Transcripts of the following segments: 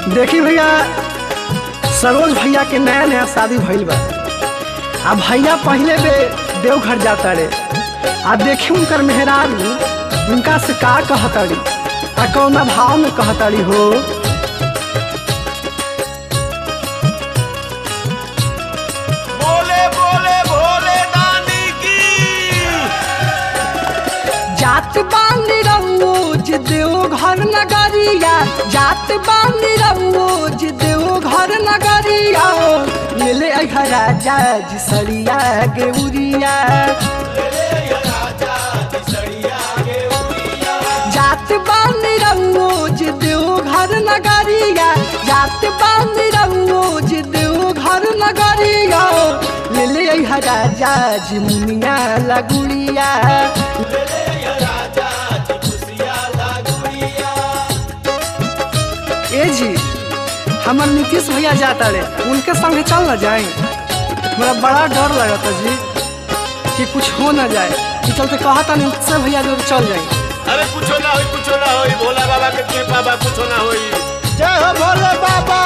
देखी भैया सरोज भैया के नया नया शादी भइल बा आ भैया पहले बे देवघर जाता रे आ देखी उनकर मेहरारू उनका से का कहताड़ी आ कौना भाव में कहताड़ी हो बोले बोले भोले दानी की जात बानी रोज देवघर नगरिया जात बानी रोज देवघर नगरिया ले ले अइहा राजा जी सरिया गेउरिया जात बानी रोज देवघर नगरिया जात बानी रोज देवघर नगरिया ले ले अइहा राजा जी मुनिया लगुड़िया ए जी हमर नीतीश भैया जाता रे उनके संगे चल न जाए मेरा बड़ा डर लगता जी कि कुछ हो न जाए कि चलते कहता नहीं उससे भैया जो चल जाए अरे कुछो ना होई कुछो ना होई भोला बाबा के कृपा बा कुछो ना होई जय हो भोले बाबा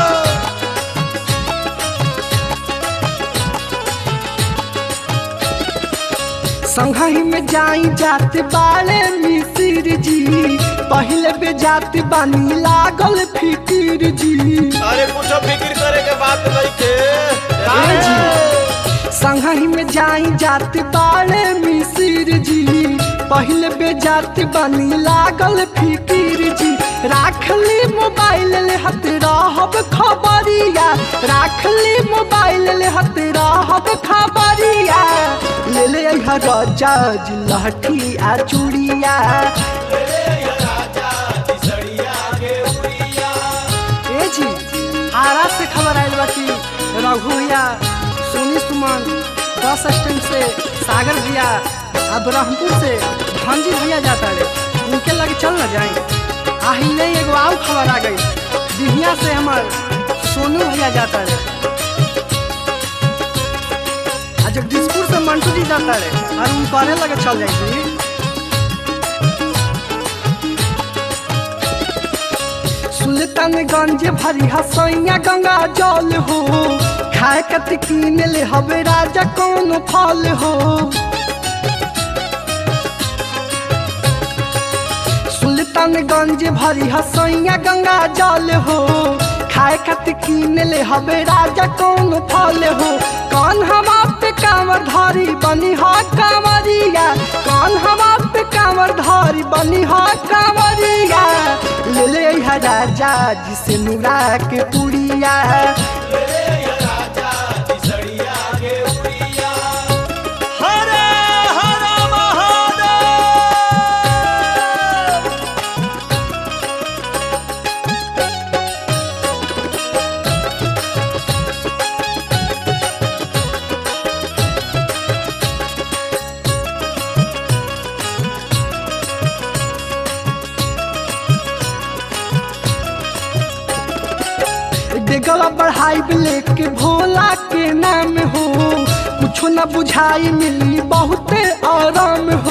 संघही में जाई जात बाले मिसिर जी पहले बे जात बानी लागल फिकिर जी अरे कुछो फिक्र करे के बात नहीं के ए जी संघही में जाई जात बाले मिसिर जी पहले बे जात बानी लागल फिकिर जी राख ली मोबाइल ले हत रहब खबरिया राख ली मोबाइल ले हत रहब खबरिया ले ले अइहा राजा जी लहठी आ चूड़िया ए जी आरा से खबर आयल बा कि रघु भैया सोनी सुमन बस स्टैंड से सागर भैया आ ब्रह्मपुर से धनजी भैया जाता रे उनके लगे चल न जाए आहिले एगो आउ खबर आ गई बिहिया से हमार सोनू भैया जाता रे आ जगदीशपुर से मंटू जी जाता रे और उन करे लगे चल जाए जी सुल्तानगंज भरी हसैया गंगा जल हो खाए कत कीन ले हवे राजा कौन फल हो सुल्तानगंज भरी हसैया गंगा जल हो खाए कत कीन ले हवे राजा कौन फल हो कौन हवा पे कांवर धारी बनी हा कांवरिया कौन हवा पे कांवर धारी बनी हा कांवरिया ले ले अइहा राजा जिसे नुरा के पुड़िया हरे हर महादेव डेगला बढ़ाई लेके भोला के नाम हो कुछो न बुझाई मिली बहुते आराम हो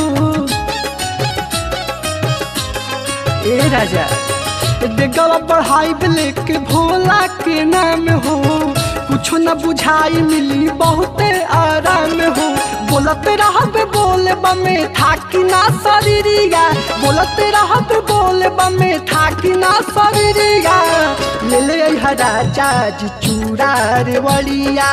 ए राजा डेगला बढ़ाई लेके भोला के नाम हो कुछो न बुझाई मिली बहुते आराम हो बोलते रहब बोले बमे थाकी ना शरीरिया बोलते रहब बोले बमे थाकी ना शरीरिया ले ले अइहा राजा जी चूड़ा रे वड़िया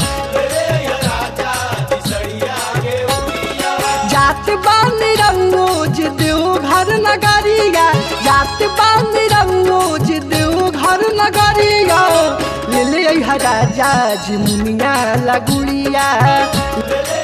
जात बानी रोज देवघर नगरिया जात बानी रोज देवघर नगरिया ले ले अइहा राजा जी मुनिया लगुड़िया